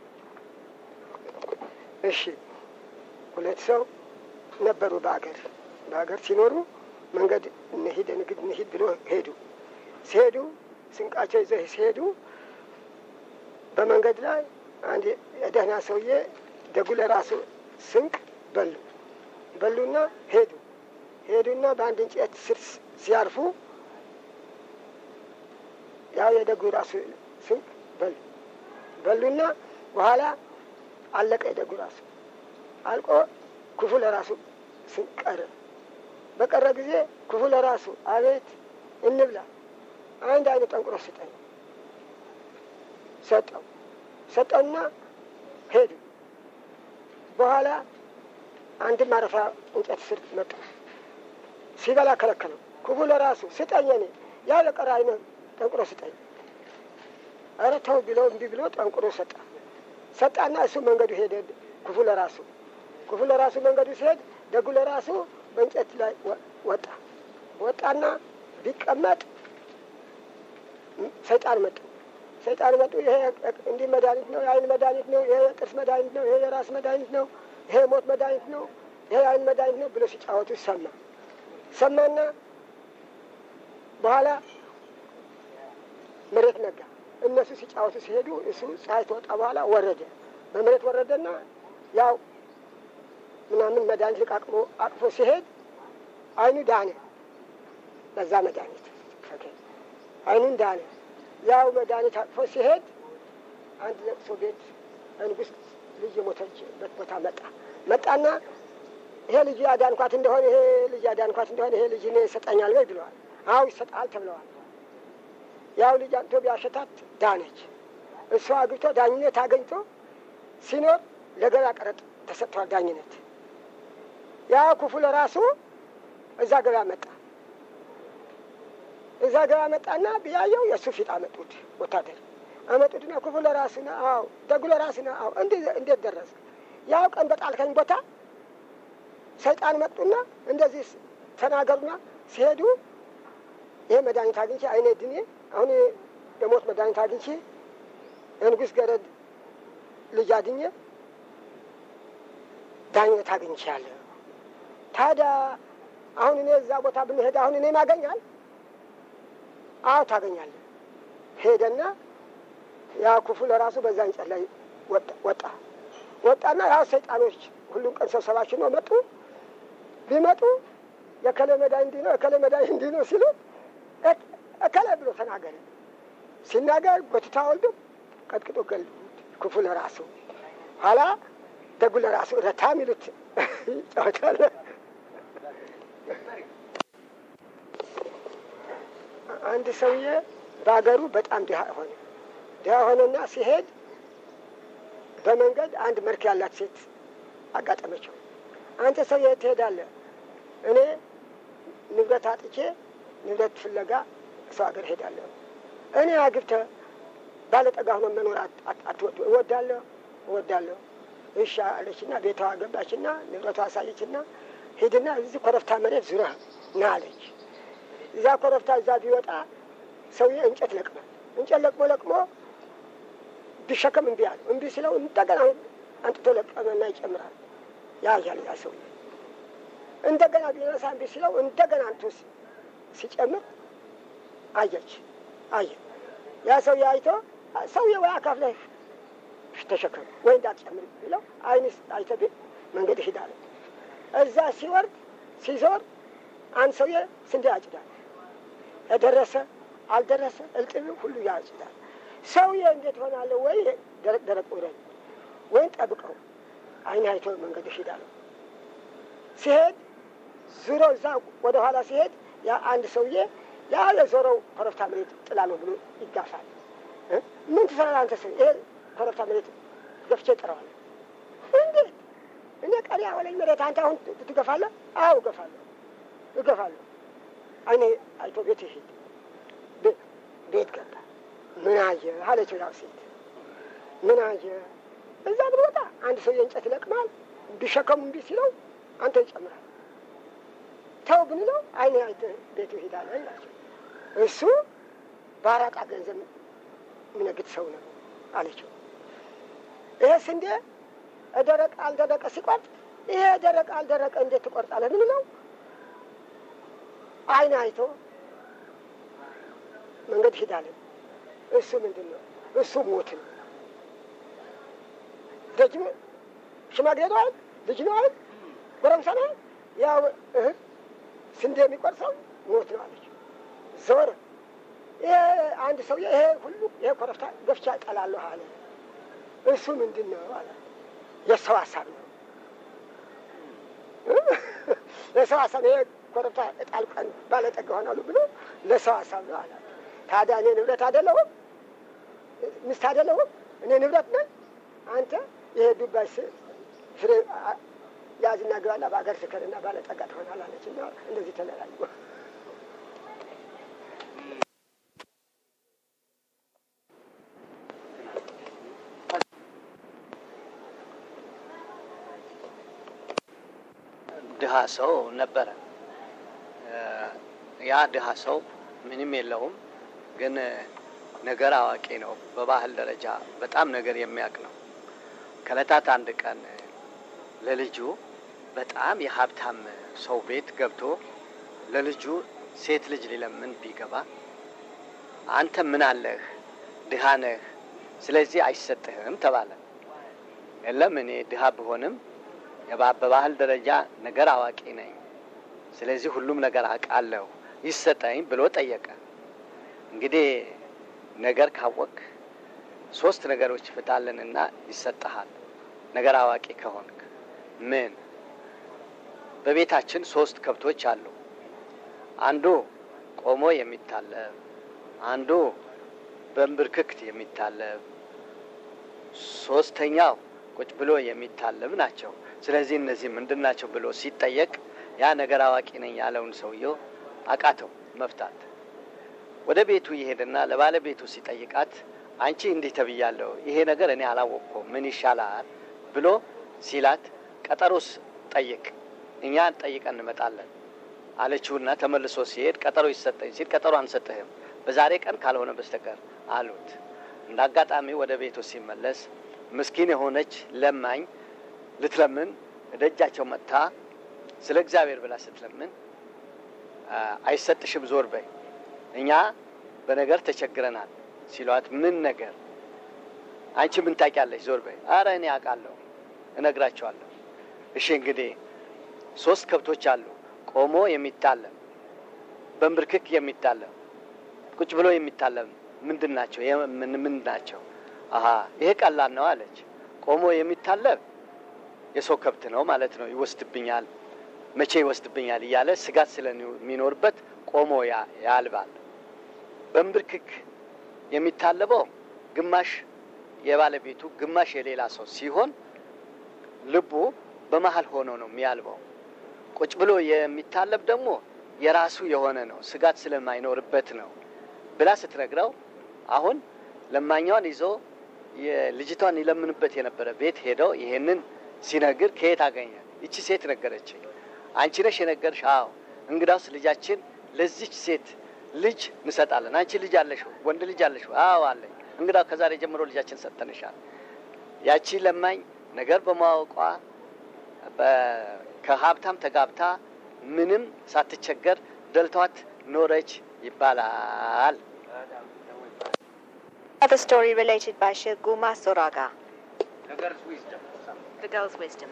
እሺ ሁለት ሰው ነበሩ በአገር በአገር ሲኖሩ መንገድ እንሂድ ንግድ እንሂድ ብሎ ሄዱ። ሲሄዱ ስንቃቸው ይዘው ሲሄዱ በመንገድ ላይ አንድ የደህና ሰውዬ ደጉ ለራሱ ስንቅ በሉ በሉና ሄዱ ሄዱና በአንድ እንጨት ስር ሲያርፉ ያው የደጉ ራሱ ስንቅ በሉ በሉና በኋላ አለቀ። የደጉ ራሱ አልቆ ክፉ ለራሱ ስንቅ ቀረ። በቀረ ጊዜ ክፉ ለራሱ አቤት እንብላ፣ አንድ አይነት ጠንቁሮ ስጠኝ ሰጠው። ሰጠውና ሄዱ። በኋላ አንድ ማረፊያ እንጨት ስር መጣ። ሲበላ ከለከለው። ክፉ ለራሱ ስጠኝ፣ እኔ ያው የቀረ አይነት ጠንቁሮ ስጠኝ። ኧረ ተው ብሎ እምቢ ብሎ ጠንቁሮ ሰጣ። ሰጣና እሱ መንገዱ ሄደ። ክፉ ለራሱ ክፉ ለራሱ መንገዱ ሲሄድ ደጉ ለራሱ በእንጨት ላይ ወጣ። ወጣና ቢቀመጥ ሰይጣን መጡ። ሰይጣን መጡ። ይሄ እንዲህ መድኃኒት ነው፣ የአይን መድኃኒት ነው፣ ይሄ የጥርስ መድኃኒት ነው፣ ይሄ የራስ መድኃኒት ነው፣ ይሄ የሞት መድኃኒት ነው፣ ይሄ የአይን መድኃኒት ነው ብሎ ሲጫወቱ ሰማ። ሰማና በኋላ መሬት ነጋ። እነሱ ሲጫወቱ ሲሄዱ እሱ ፀሐይ ተወጣ በኋላ ወረደ። በመሬት ወረደና ያው ምናምን መድኃኒት ልቃቅሞ አቅፎ ሲሄድ አይኑ ዳነ። በዛ መድኃኒት አይኑን ዳነ። ያው መድኃኒት አቅፎ ሲሄድ አንድ ለቅሶ ቤት ንጉሥ ልጅ የሞተችበት ቦታ መጣ መጣና ይሄ ልጅ አዳንኳት እንደሆነ ይሄ ልጅ አዳንኳት እንደሆነ ይሄ ልጅ እኔ ይሰጠኛል ወይ ብለዋል። አዎ ይሰጣል ተብለዋል። ያው ልጅ አምጥቶ ቢያሸታት ዳነች። እሷ አግብቶ ዳኝነት አገኝቶ ሲኖር ለገበያ ቀረጥ ተሰጥቷል ዳኝነት። ያው ክፉ ለራሱ እዛ ገበያ መጣ። እዛ ገበያ መጣና ብያየው የእሱ ፊት አመጡት። ወታደር አመጡትና ክፉ ለራሱ ነው፣ አዎ ደጉ ለራሱ ነው፣ አዎ እንዴት ደረሰ? ያው ቀን በጣልከኝ ቦታ ሰይጣን መጡና እንደዚህ ተናገሩና ሲሄዱ ይሄ መድኃኒት አግኝቼ አይኔ ድኔ አሁን የሞት መድኃኒት አግኝቼ የንጉሥ ገረድ ልጅ አድኜ ዳኝነት አግኝቻለሁ። ታዲያ አሁን እኔ እዛ ቦታ ብንሄድ አሁን እኔ ማገኛል? አዎ ታገኛለህ። ሄደና ያ ክፉ ለራሱ በዛ እንጨት ላይ ወጣ ወጣና ያው ሰይጣኖች ሁሉም ቀን ሰብሰባችን ነው መጡ። ቢመጡ የከለ መዳይ እንዲህ ነው የከለ መዳይ እንዲህ ነው ሲሉ እከለ ብሎ ተናገረ። ሲናገር ጎትታ ወልዱ ቀጥቅጦ ገሉት። ክፉ ለራሱ ኋላ ደጉ ለራሱ ረታ ሚሉት ይጫወታል። አንድ ሰውዬ በሀገሩ በጣም ድሀ ሆነ። ድሀ ሆነና ሲሄድ በመንገድ አንድ መልክ ያላት ሴት አጋጠመችው። አንተ ሰው የት ትሄዳለህ? እኔ ንብረት አጥቼ ንብረት ፍለጋ ሰው ሀገር ሄዳለሁ። እኔ አግብተህ ባለጠጋ ሆኖ መኖር አትወድ? እወዳለሁ እወዳለሁ። እሺ አለችና ቤቷ ገባችና ንብረቷ አሳየችና ሂድና እዚህ ኮረብታ መሬት ዙረህ ና አለች። እዛ ኮረብታ እዛ ቢወጣ ሰውዬ እንጨት ለቅሟል። እንጨት ለቅሞ ለቅሞ ቢሸከም እምቢ አለ። እምቢ ሲለው እንደገና አንጥቶ ለቀመና ይጨምራል። ያ ያለ ያ ሰውዬ እንደገና ቢነሳ እምቢ ሲለው እንደገና አንቶ ሲጨምር አየች አየ ያ ሰውዬ አይቶ ሰውዬ ወይ አካፍለህ ተሸከም ወይ እንዳትጨምር ብለው አይንስ አይተ መንገድ ይሄዳል። እዛ ሲወርድ ሲዞር አንድ ሰውዬ ስንዴ ያጭዳል። የደረሰ አልደረሰ እልጥብ ሁሉ ያጭዳል። ሰውዬ እንዴት ሆናለሁ? ወይ ደረቅ ደረቅ ውረድ ወይም ጠብቀው አይን አይቶ መንገድ ይሄዳል። ሲሄድ ዙሮ እዛ ወደ ኋላ ሲሄድ ያ አንድ ሰውዬ ያለ ዞረው ኮረብታ መሬት ጥላ ነው ብሎ ይጋፋል። ምን ትሰራለህ አንተ ሰው? ይሄ ኮረብታ መሬት ገፍቼ ጥረዋለሁ። እንዴት እኔ ቀሪ ያወለኝ መሬት አንተ አሁን ትገፋለህ? አዎ እገፋለሁ እገፋለሁ። አይኔ አይቶ ቤት ይሄድ ቤት ገባ። ምን አየ አለችው ያው ሴት ምን አየ? እዛ ብንወጣ አንድ ሰው የእንጨት ይለቅማል። ቢሸከሙ እምቢ ሲለው አንተ ይጨምራል። ተው ብንለው አይኔ አይተ ቤቱ ይሄዳል ይላቸው። እሱ በአራጣ ገንዘብ የሚነግድ ሰው ነው አለችው። ይሄ ስንዴ ደረቀ አልደረቀ ሲቆርጥ ይሄ ደረቀ አልደረቀ እንዴት ትቆርጣለህ ብንለው አይን አይቶ መንገድ ይሄዳለን። እሱ ምንድን ነው? እሱ ሞት ነው። ደጅም ሽማግሌ ነው አይደል? ልጅ ነው አይደል? ጎረምሳ ነው አይደል? ያው እህ ስንዴ የሚቆርሰው ሞት ነው አለች። ዞር ይሄ አንድ ሰውዬ ይሄ ሁሉ ይሄ ኮረብታ ገፍቻ እጠላለሁ አለ። እሱ ምንድን ነው አለ። የሰው ሀሳብ ነው። ለሰው ሀሳብ ይሄ ኮረብታ እጣል ቀን ባለጠጋ ሆናሉ ብሎ ለሰው ሀሳብ ነው አለ። ታዲያ እኔ ንብረት አይደለሁም? ሚስት አይደለሁም? እኔ ንብረት ነኝ? አንተ ይሄ ዱባይ ፍሬ ያዝና ግባና በአገር ስከርና ባለጠጋ ትሆናል አለች እና እንደዚህ ተለያዩ። ድሀ ሰው ነበረ። ያ ድሀ ሰው ምንም የለውም፣ ግን ነገር አዋቂ ነው። በባህል ደረጃ በጣም ነገር የሚያውቅ ነው። ከዕለታት አንድ ቀን ለልጁ በጣም የሀብታም ሰው ቤት ገብቶ ለልጁ ሴት ልጅ ሊለምን ቢገባ አንተ ምን አለህ? ድሃ ነህ፣ ስለዚህ አይሰጥህም ተባለ። የለም እኔ ድሃ ብሆንም በባህል ደረጃ ነገር አዋቂ ነኝ፣ ስለዚህ ሁሉም ነገር አውቃለሁ፣ ይሰጠኝ ብሎ ጠየቀ። እንግዲህ ነገር ካወቅ ሶስት ነገሮች ፍታልንና ይሰጠሃል። ነገር አዋቂ ከሆንክ ምን? በቤታችን ሶስት ከብቶች አሉ። አንዱ ቆሞ የሚታለብ፣ አንዱ በንብርክክት የሚታለብ፣ ሶስተኛው ቁጭ ብሎ የሚታለብ ናቸው። ስለዚህ እነዚህ ምንድን ናቸው ብሎ ሲጠየቅ ያ ነገር አዋቂ ነኝ ያለውን ሰውየው አቃተው መፍታት። ወደ ቤቱ ይሄድና ለባለቤቱ ሲጠይቃት አንቺ እንዲህ ተብያለሁ፣ ይሄ ነገር እኔ አላወቅኩም፣ ምን ይሻላል ብሎ ሲላት ቀጠሮስ ጠይቅ፣ እኛ ጠይቀን እንመጣለን አለችውና ተመልሶ ሲሄድ ቀጠሮ ይሰጠኝ ሲል ቀጠሮ አንሰጥህም በዛሬ ቀን ካልሆነ በስተቀር አሉት። እንደ አጋጣሚ ወደ ቤቱ ሲመለስ ምስኪን የሆነች ለማኝ ልትለምን ደጃቸው መጥታ ስለ እግዚአብሔር ብላ ስትለምን አይሰጥሽም፣ ዞር በይ፣ እኛ በነገር ተቸግረናል ሲሏት፣ ምን ነገር አንቺ ምን ታውቂያለሽ? ዞር በይ። አረ እኔ አውቃለሁ፣ እነግራቸዋለሁ። እሺ እንግዲህ ሶስት ከብቶች አሉ፣ ቆሞ የሚታለም በንብርክክ የሚታለም ቁጭ ብሎ የሚታለም ምንድን ናቸው? ምን ምን ናቸው? አሀ ይሄ ቀላል ነው አለች። ቆሞ የሚታለብ የሰው ከብት ነው ማለት ነው። ይወስድብኛል፣ መቼ ይወስድብኛል እያለ ስጋት ስለሚኖርበት ቆሞ ያልባል። በንብርክክ የሚታለበው ግማሽ የባለቤቱ ግማሽ የሌላ ሰው ሲሆን ልቡ በመሀል ሆኖ ነው የሚያልበው። ቁጭ ብሎ የሚታለብ ደግሞ የራሱ የሆነ ነው፣ ስጋት ስለማይኖርበት ነው ብላ ስትነግረው አሁን ለማኛዋን ይዞ የልጅቷን ይለምንበት የነበረ ቤት ሄደው ይሄንን ሲነግር ከየት አገኘ? ይቺ ሴት ነገረችኝ። አንቺ ነሽ የነገርሽ? አዎ። እንግዳውስ ልጃችን ለዚች ሴት ልጅ እንሰጣለን። አንቺ ልጅ አለሽ? ወንድ ልጅ አለሽ? አዎ አለኝ። እንግዳው ከዛሬ ጀምሮ ልጃችን ሰጠንሻል። ያቺ ለማኝ ነገር በማወቋ ከሀብታም ተጋብታ ምንም ሳትቸገር ደልቷት ኖረች ይባላል። Another story related by Shilguma Soraga. The girl's wisdom.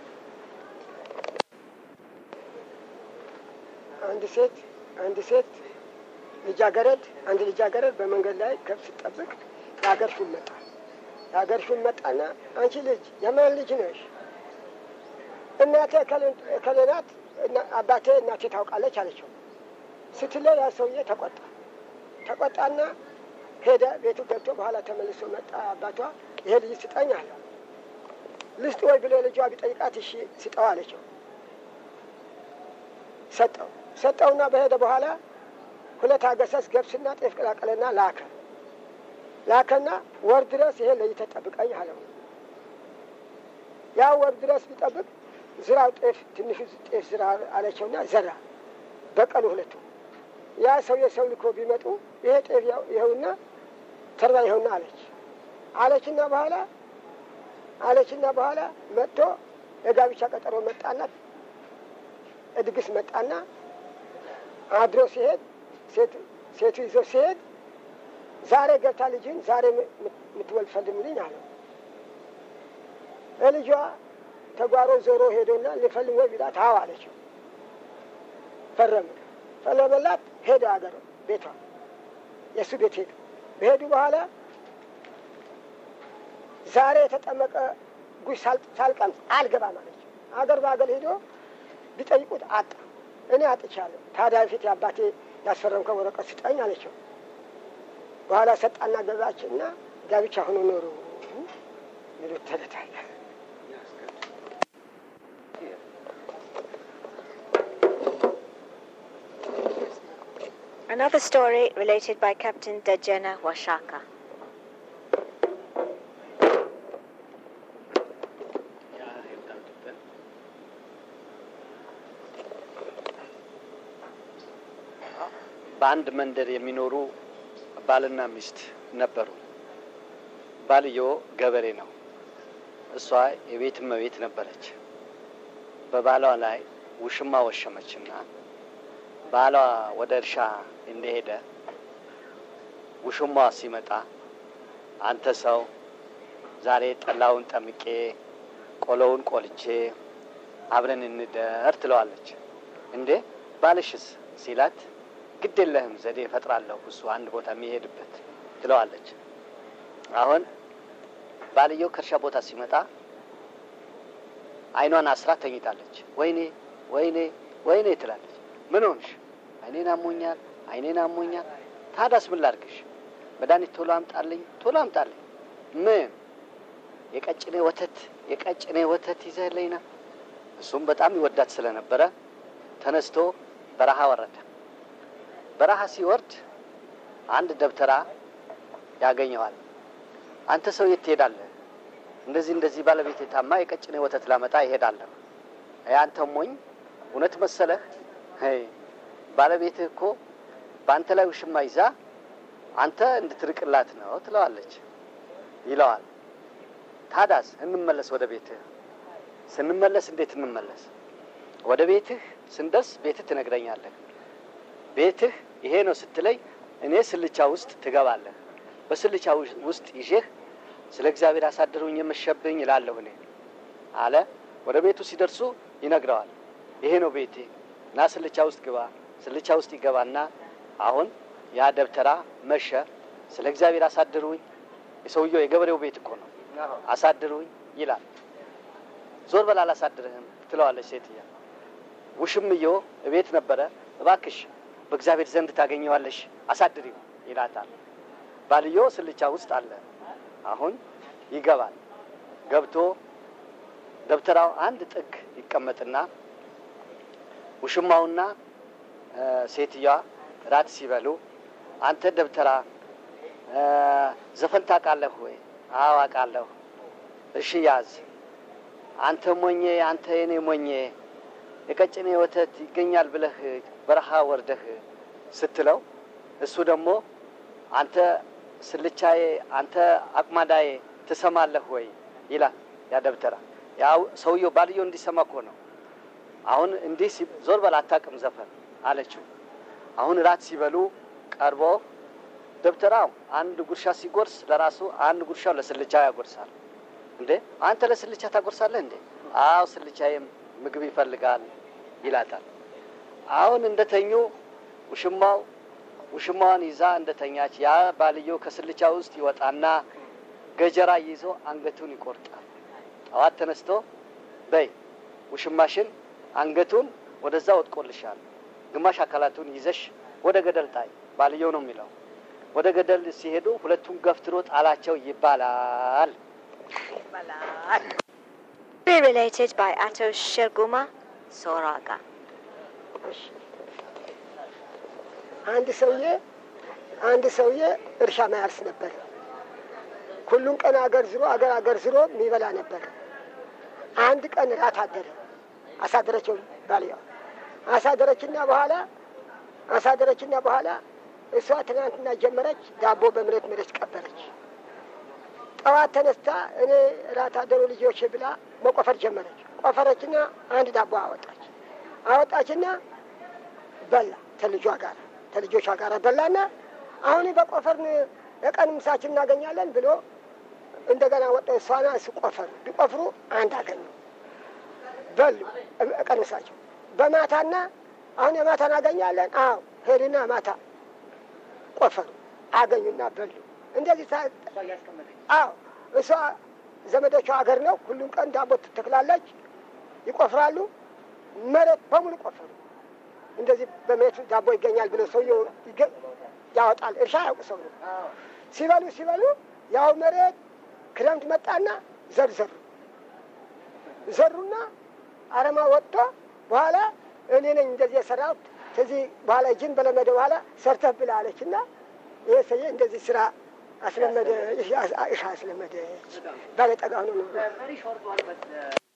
አንድ ሴት አንድ ሴት ልጃገረድ አንድ ልጃገረድ በመንገድ ላይ ከብት ስትጠብቅ የሀገር ሹም መጣ። የሀገር ሹም መጣና አንቺ ልጅ የማን ልጅ ነሽ? እናቴ እከሌ ናት፣ አባቴ እናቴ ታውቃለች አለችው። ስትለው ያ ሰውዬ ተቆጣ። ተቆጣና ሄደ። ቤቱ ገብቶ በኋላ ተመልሶ መጣ። አባቷ ይሄ ልጅ ስጠኝ አለ። ልስጥ ወይ ብሎ ልጇ ቢጠይቃት እሺ ስጠው አለችው። ሰጠው። ሰጠውና በሄደ በኋላ ሁለት አገሰስ ገብስና ጤፍ ቀላቀለና ላከ። ላከና ወር ድረስ ይሄ ለይተህ ጠብቀኝ አለው። ያ ወር ድረስ ቢጠብቅ ዝራው ጤፍ ትንሹ ጤፍ ዝራ አለቸውና ዘራ። በቀሉ ሁለቱ ያ ሰው የሰው ልኮ ቢመጡ ይሄ ጤፍ ይኸውና ተርባ ይኸውና አለች አለችና በኋላ አለችና በኋላ መጥቶ የጋብቻ ቀጠሮ መጣና እድግስ መጣና አድሮ ሲሄድ ሴቱ ይዞ ሲሄድ ዛሬ ገብታ ልጅን ዛሬ የምትወልድ ፈልምልኝ አለው። ለልጇ ተጓሮ ዞሮ ሄዶና ልፈልም ወይ ቢላት አዎ አለችው። ፈረመ ፈረመላት። ሄደ አገር ቤቷ የእሱ ቤት ሄዱ። በሄዱ በኋላ ዛሬ የተጠመቀ ጉሽ ሳልቀምስ አልገባም አለች። አገር በአገር ሄዶ ቢጠይቁት አጣ። እኔ አጥቻለሁ። ታዲያ ፊት የአባቴ ያስፈረምከው ወረቀት ስጠኝ አለችው። በኋላ ሰጣና ገዛችና ጋብቻ ሆኖ ኖሩ ሚሉት ተለታለ። Another story related by Captain Dejena Washaka. በአንድ መንደር የሚኖሩ ባልና ሚስት ነበሩ። ባልዮ ገበሬ ነው። እሷ የቤት እመቤት ነበረች። በባሏ ላይ ውሽማ ወሸመችና ባሏ ወደ እርሻ እንደሄደ ውሽማዋ ሲመጣ አንተ ሰው ዛሬ ጠላውን ጠምቄ ቆሎውን ቆልቼ አብረን እንደር ትለዋለች። እንዴ ባልሽስ ሲላት ግድ የለህም ዘዴ እፈጥራለሁ እሱ አንድ ቦታ የሚሄድበት ትለዋለች። አሁን ባልየው ከእርሻ ቦታ ሲመጣ አይኗን አስራ ተኝታለች። ወይኔ ወይኔ ወይኔ ትላለች። ምን ሆንሽ? አይኔን አሞኛል፣ አይኔን አሞኛል። ታዳስ ምን ላድርግሽ? መድኃኒት ቶሎ አምጣልኝ፣ ቶሎ አምጣልኝ። ምን? የቀጭኔ ወተት የቀጭኔ ወተት ይዘህልኝ ና። እሱም በጣም ይወዳት ስለነበረ ተነስቶ በረሃ ወረደ። በረሃ ሲወርድ አንድ ደብተራ ያገኘዋል። አንተ ሰው የት ትሄዳለህ? እንደዚህ እንደዚህ ባለቤት የታማ የቀጭኔ ወተት ላመጣ ይሄዳለሁ። አንተ ሞኝ እውነት መሰለህ? ባለቤትህ እኮ በአንተ ላይ ውሽማ ይዛ አንተ እንድትርቅላት ነው ትለዋለች ይለዋል። ታዳስ እንመለስ ወደ ቤትህ። ስንመለስ እንዴት እንመለስ? ወደ ቤትህ ስንደርስ ቤትህ ትነግረኛለህ። ቤትህ ይሄ ነው ስትለይ እኔ ስልቻ ውስጥ ትገባለህ። በስልቻ ውስጥ ይዤህ ስለ እግዚአብሔር አሳድሩኝ የመሸብኝ እላለሁ እኔ አለ። ወደ ቤቱ ሲደርሱ ይነግረዋል። ይሄ ነው ቤቴ እና ስልቻ ውስጥ ግባ። ስልቻ ውስጥ ይገባና አሁን ያ ደብተራ መሸ። ስለ እግዚአብሔር አሳድሩኝ፣ የሰውየው የገበሬው ቤት እኮ ነው፣ አሳድሩኝ ይላል። ዞር በል አላሳድርህም ትለዋለች ሴትያ። ውሽምዮ እቤት ነበረ። እባክሽ በእግዚአብሔር ዘንድ ታገኘዋለሽ፣ አሳድሪው ይላታል። ባልዮ ስልቻ ውስጥ አለ። አሁን ይገባል። ገብቶ ደብተራው አንድ ጥግ ይቀመጥና ውሽማውና ሴትዮዋ ራት ሲበሉ አንተ ደብተራ ዘፈን ታውቃለህ ወይ? አዎ አውቃለሁ። እሺ ያዝ። አንተ ሞኜ፣ አንተ የኔ ሞኜ የቀጭኔ ወተት ይገኛል ብለህ በረሃ ወርደህ ስትለው እሱ ደግሞ አንተ ስልቻዬ፣ አንተ አቅማዳዬ ትሰማለህ ወይ ይላል። ያ ደብተራ ያው ሰውየው ባልየው እንዲሰማ እኮ ነው። አሁን እንዲህ ዞር በል አታውቅም ዘፈን አለችው። አሁን ራት ሲበሉ ቀርቦ ደብተራው አንድ ጉርሻ ሲጎርስ ለራሱ አንድ ጉርሻው ለስልቻ ያጎርሳል። እንዴ አንተ ለስልቻ ታጎርሳለህ እንዴ? አዎ ስልቻዬም ምግብ ይፈልጋል ይላታል። አሁን እንደተኙ ውሽማው ውሽማዋን ይዛ እንደተኛች ያ ባልየው ከስልቻ ውስጥ ይወጣና ገጀራ ይዞ አንገቱን ይቆርጣል። ጠዋት ተነስቶ በይ ውሽማሽን አንገቱን ወደዛ ወጥቆልሻል፣ ግማሽ አካላቱን ይዘሽ ወደ ገደል ጣይ። ባልየው ነው የሚለው። ወደ ገደል ሲሄዱ ሁለቱም ገፍትሮ ጣላቸው ይባላል። Be related by Ato Shirguma Soraga. አንድ ሰውዬ አንድ ሰውዬ እርሻ ማያርስ ነበር። ሁሉን ቀን አገር ዝሮ አገር አገር ዝሮ የሚበላ ነበር። አንድ ቀን ራት አደረ። አሳደረችው ባልየዋ አሳደረችና በኋላ አሳደረችና በኋላ እሷ ትናንትና ጀመረች ዳቦ በምሬት መሬት ቀበረች። ጠዋት ተነስታ እኔ ራት አደሩ ልጆች ብላ መቆፈር ጀመረች። ቆፈረችና አንድ ዳቦ አወጣች። አወጣችና በላ ተልጇ ጋር ተልጆቿ ጋር በላና አሁን በቆፈርን የቀን ምሳችን እናገኛለን ብሎ እንደገና ወጣ። እሷና እሱ ቆፈሩ። ቢቆፍሩ አንድ አገኙ። በሉ ቀን ምሳቸው በማታና አሁን የማታ እናገኛለን። አዎ ሄድና ማታ ቆፈሩ አገኙና በሉ። እንደዚህ አዎ እሷ ዘመዶቿ ሀገር ነው። ሁሉም ቀን ዳቦ ትተክላለች፣ ይቆፍራሉ። መሬት በሙሉ ቆፈሩ። እንደዚህ በመሬት ዳቦ ይገኛል ብሎ ሰውየው ያወጣል። እርሻ ያውቁ ሰው ነው። ሲበሉ ሲበሉ ያው መሬት ክረምት መጣና ዘር ዘሩ ዘሩና አረማ ወጥቶ በኋላ እኔ ነኝ እንደዚህ የሰራሁት ከዚህ በኋላ እጅን በለመደ በኋላ ሰርተህ ብላ አለችና ይሄ ሰውዬ እንደዚህ ስራ አስለመደ። እርሻ አስለመደ። ባለጠጋ ሆኖ ነው።